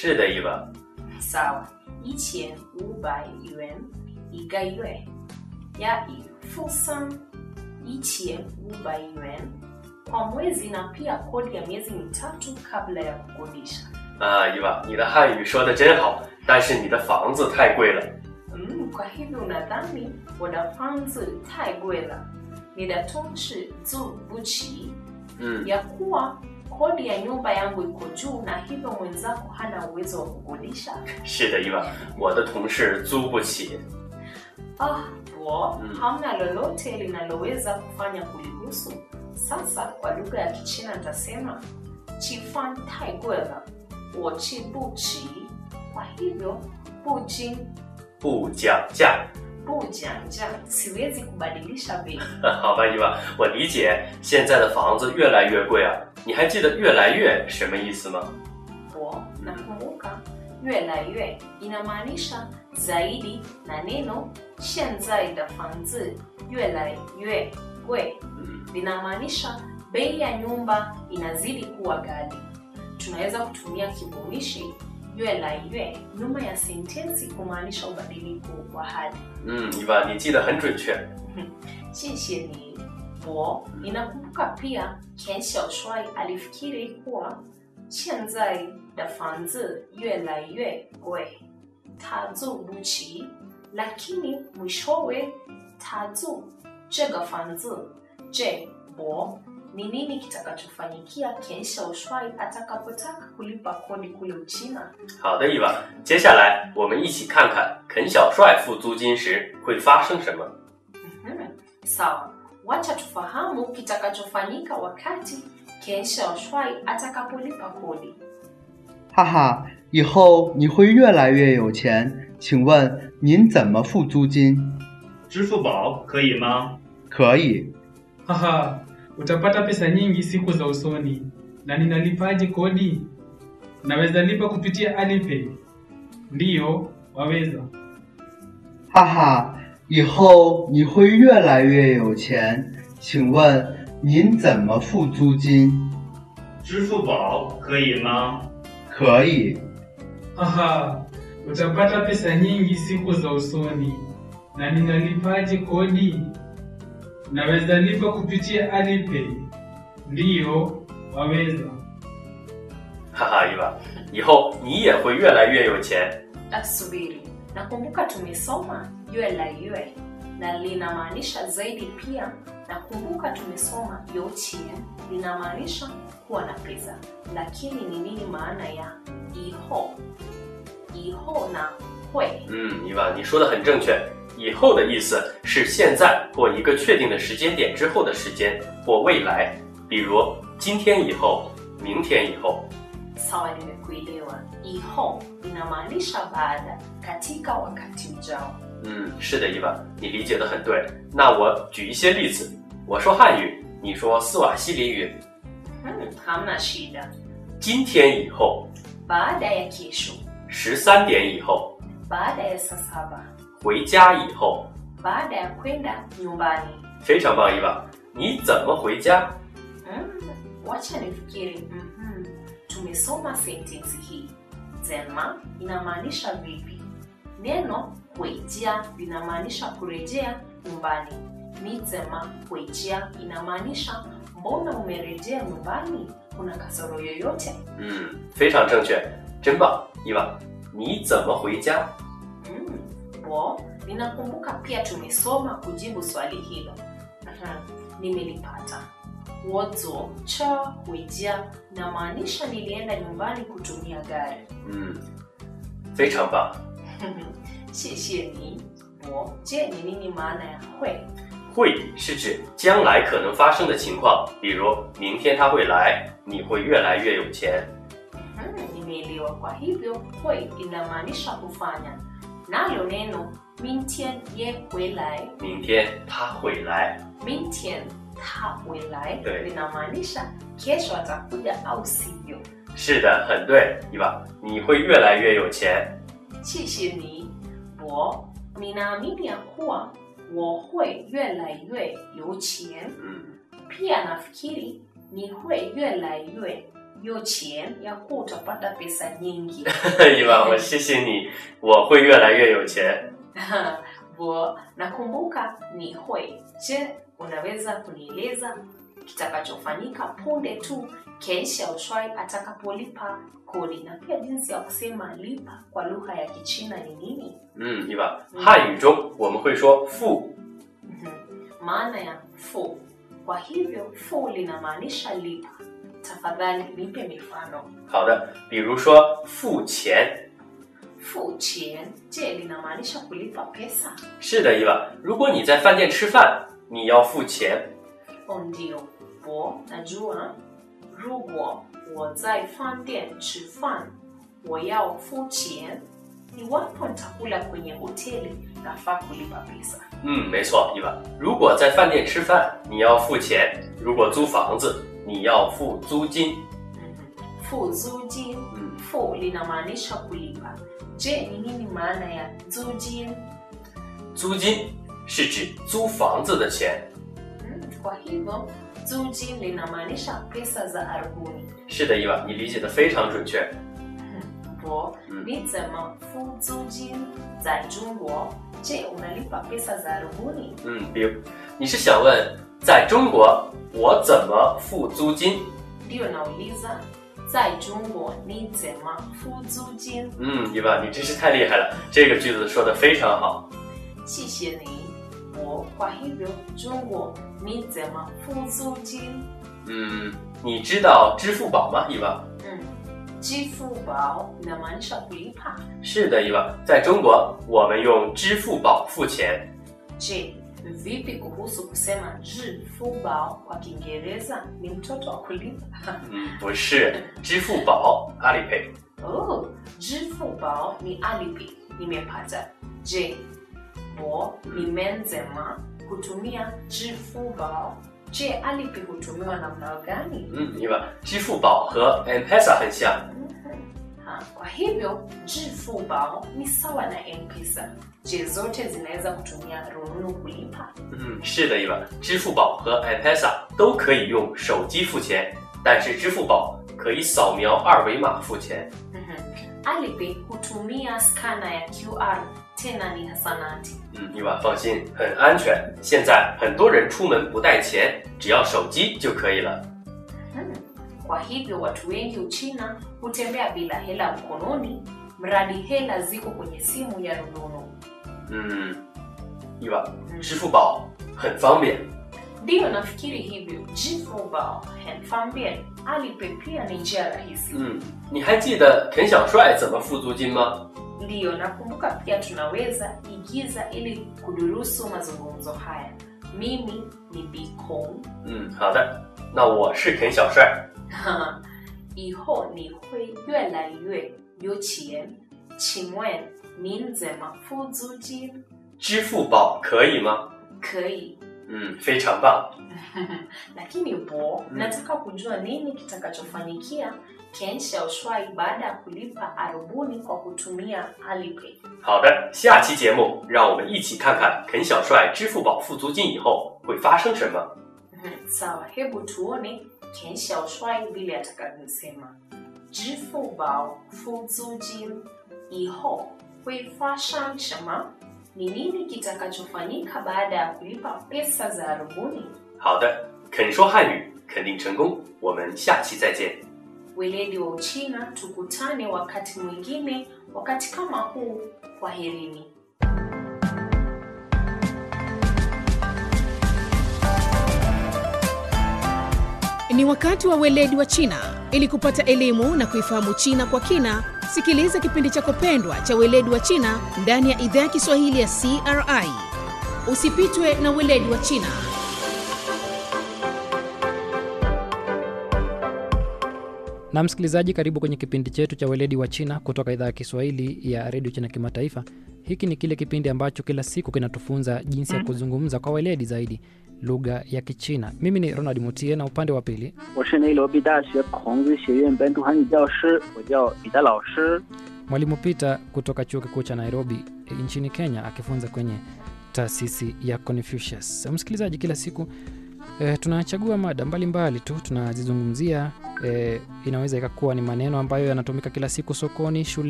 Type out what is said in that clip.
是的，伊娃。 Sawa, 一千五百元一个月，yaani fursa一千五百元kwa mwezi na pia kodi ya miezi mitatu kabla ya kukodisha. 啊，伊娃，你的汉语说的真好，但是你的房子太贵了。 Mm, kwa hivyo unadhani wanafunzi taigwela nidatonshi zu buchi 嗯， ya kuwa kodi ya nyumba yangu iko juu na hivyo mwenzako hana uwezo wa kukodisha? 是的，伊娃，我的同事租不起。 Ah, bo, Mm. hamna lolote linaloweza kufanya kulihusu. Sasa kwa lugha ya Kichina nitasema chifan taigwela wochi buchi. Kwa hivyo buji 不讲价。 bujanja, siwezi kubadilisha bei. 好吧，伊娃，我理解。现在的房子越来越贵啊，你还记得“越来越”什么意思吗？ Bo, nakumbuka yue la yue inamaanisha zaidi na neno shenzai da fanzi yue la yue gwe 嗯， linamaanisha bei ya nyumba inazidi kuwa ghali. Tunaweza kutumia kivumishi yue la yue nyuma ya sentensi kumaanisha ubadiliko wa hali. 嗯，伊娃，你记得很准确。 谢谢你我ninakumbuka pia Ken Xiaoshuai alifikiri kuwa 现在的房子越来越贵，他住不起。lakini mwishowe tazu这个房子 je bo ni nini kitakachofanyikia Ken Xiaoshuai atakapotaka kulipa kodi kule Uchina? 好的，伊娃，接下来我们一起看看肯小帅付租金时会发生什么。 Mhm. Sawa, wacha tufahamu kitakachofanyika wakati Ken Xiaoshuai atakapolipa kodi. 哈哈，以后你会越来越有钱。请问您怎么付租金？ 支付宝可以吗？ 可以， Haha, utapata pesa nyingi siku za usoni. Na ninalipaje kodi? Naweza lipa kupitia Alipay. Ndiyo, waweza. 哈哈，以后你会越来越有钱。请问您怎么付租金？ 支付宝可以吗？ 可以， Haha, utapata pesa nyingi siku za usoni. Na ninalipaje kodi? Naweza lipa kupitia Alipay. Ndiyo, waweza. 哈哈，伊娃，以后你也会越来越有钱。 Asubiri, nakumbuka tumesoma yue la yue na linamaanisha zaidi pia. Nakumbuka tumesoma yochien linamaanisha kuwa na pesa, lakini ni nini maana ya iho? Iho na hui 嗯，伊娃，你说的很正确。以后的意思是现在或一个确定的时间点之后的时间或未来，比如今天以后、明天以后。 sawa, nimekuelewa. Iho linamaanisha baada, katika wakati ujao. 嗯，是的，伊娃，你理解的很对。那我举一些例子，我说汉语，你说斯瓦西里语。 Hmm, hamna shida. 今天以后， Baada ya kesho, 十三点以后， baada ya saa saba, 回家以后， baada ya kwenda nyumbani. 非常棒，伊娃。你怎么回家？ Mm, wacha nifikiri. Mhm. Tumesoma sentensi hii. Zema inamaanisha vipi? Neno huijia linamaanisha kurejea nyumbani. Ni zema huijia inamaanisha mbona umerejea nyumbani? Kuna kasoro yoyote? 嗯，非常正确，真棒，伊娃。你怎么回家？ Mm, bo, ninakumbuka pia tumesoma kujibu swali hilo. Mhm, Nimelipata. Wozo cha huijia inamaanisha nilienda nyumbani kutumia gari. 嗯，非常棒。 谢谢你。我 je ni nini maana ya 会？ 会是指将来可能发生的情况，比如明天他会来，你会越来越有钱。 Hmm, nimeelewa. Kwa hivyo 会 inamaanisha kufanya, nalo neno 明天也回来， 明天他会来。 明天他回来对 linamaanisha kesho atakuja au sivyo. 是的，很对，伊娃，你会越来越有钱。 谢谢你。我 ninaamini ya kuwa 我会越来越有钱。 嗯， Pia nafikiri ni 会越来越有钱ya kuwa utapata pesa nyingi 伊娃，我谢谢你，我会越来越有钱。 bo nakumbuka ni hui je unaweza kunieleza kitakachofanyika punde tu ken xiaoshuai atakapolipa kodi na pia jinsi ya kusema lipa kwa lugha ya kichina ni nini 嗯，伊娃，汉语中我们会说付， Mhm. maana ya fu kwa hivyo fu linamaanisha lipa tafadhali nipe mifano 好的，比如说付钱。 fu chien je linamaanisha kulipa pesa 是的，伊娃，如果你在饭店吃饭，你要付钱。 o ndio bo najua rugo wozai fanden chifan woyao fu chien iwapo nitakula kwenye hoteli nafaa kulipa pesa 嗯，没错，伊娃，如果在饭店吃饭，你要付钱；如果租房子，你要付租金。 Mhm. fu zujin 嗯， fu linamaanisha kulipa je ni nini maana ya zujin 租金是指租房子的钱。 Mm, kwa hivyo zujin linamaanisha pesa za arabuni 是的，伊娃，你理解的非常准确。 bo Mm. ni zema fu zujin za jungwo je unalipa pesa za arabuni 嗯，比如你是想问，在中国我怎么付租金？ ndiyo nauliza在中国你怎么付租金嗯，伊娃，你真是太厉害了，这个句子说的非常好。 谢谢你我 kwa hivyo jungwo ni zema fu租金嗯，你知道支付宝吗，伊娃？ mm. jifu bao inamaanisha kulipa 是的，伊娃，在中国我们用支付宝付钱。 je vipi kuhusu kusema jifu bao kwa kiingereza ni mtoto wa kulipa 嗯，不是，支付宝阿里 pay。 oh, jifu bao ni alipi nimepata je bo nimenzema kutumia jifu bao je alipi hutumiwa namna gani 嗯，伊娃，支付宝和 M-Pesa 很像。 Ha, kwa hivyo jifu bao ni sawa na mpesa je zote zinaweza kutumia rununu kulipa 嗯，是的，伊娃，支付宝和 M-Pesa 都可以用手机付钱，但是支付宝可以扫描二维码付钱。 Mhm. Alipay hutumia skana ya QR tena ni hasanati. 嗯，伊娃放心，很安全。现在很多人出门不带钱，只要手机就可以了。 Hmm. Kwa hivyo watu wengi Uchina hutembea bila hela mkononi mradi hela ziko kwenye simu ya rununu. 嗯，伊娃，支付宝很方便。 Ndiyo nafikiri hivyo. Jifubao henfambien Alipay pia ni njia rahisi. 嗯，你还记得肯小帅怎么付租金吗？ Ndiyo nakumbuka pia tunaweza igiza ili kudurusu mazungumzo haya. Mimi ni Bikong 嗯，好的，那我是肯小帅。 以后你会越来越有钱。请问您怎么付租金？ 支付宝可以吗？ 可以， 嗯，非常棒。 lakini bo Mm. nataka kujua nini kitakachofanyikia Ken Xiaoshuai baada ya kulipa arubuni kwa kutumia Alipay. 好的，下期节目让我们一起看看肯小帅支付宝付租金以后会发生什么。 Mhm, Sawa, hebu tuone Ken Xiaoshuai vile atakavyosema. Jifubao fuzujin iho huifashan shama ni nini kitakachofanyika baada ya kulipa pesa za arubuni? 好的，肯说汉语肯定成功。我们下期再见。 Weledi wa Uchina, tukutane wakati mwingine, wakati kama huu. Kwaherini. Ni wakati wa weledi wa China. Ili kupata elimu na kuifahamu China kwa kina, sikiliza kipindi chako pendwa cha weledi wa China ndani ya idhaa ya Kiswahili ya CRI. Usipitwe na weledi wa China. Na msikilizaji, karibu kwenye kipindi chetu cha weledi wa China kutoka idhaa ya Kiswahili ya redio China Kimataifa. Hiki ni kile kipindi ambacho kila siku kinatufunza jinsi ya kuzungumza kwa weledi zaidi lugha ya Kichina. Mimi ni Ronald Mutie na upande wa pili 我是内罗毕大学孔子学院本土汉语教师，我叫彼得老师。 mwalimu Peter kutoka chuo kikuu cha Nairobi eh, nchini Kenya akifunza kwenye taasisi ya Confucius. Msikilizaji, kila siku eh, tunachagua mada mbalimbali tu tunazizungumzia e, inaweza ikakuwa ni maneno ambayo yanatumika kila siku sokoni, shule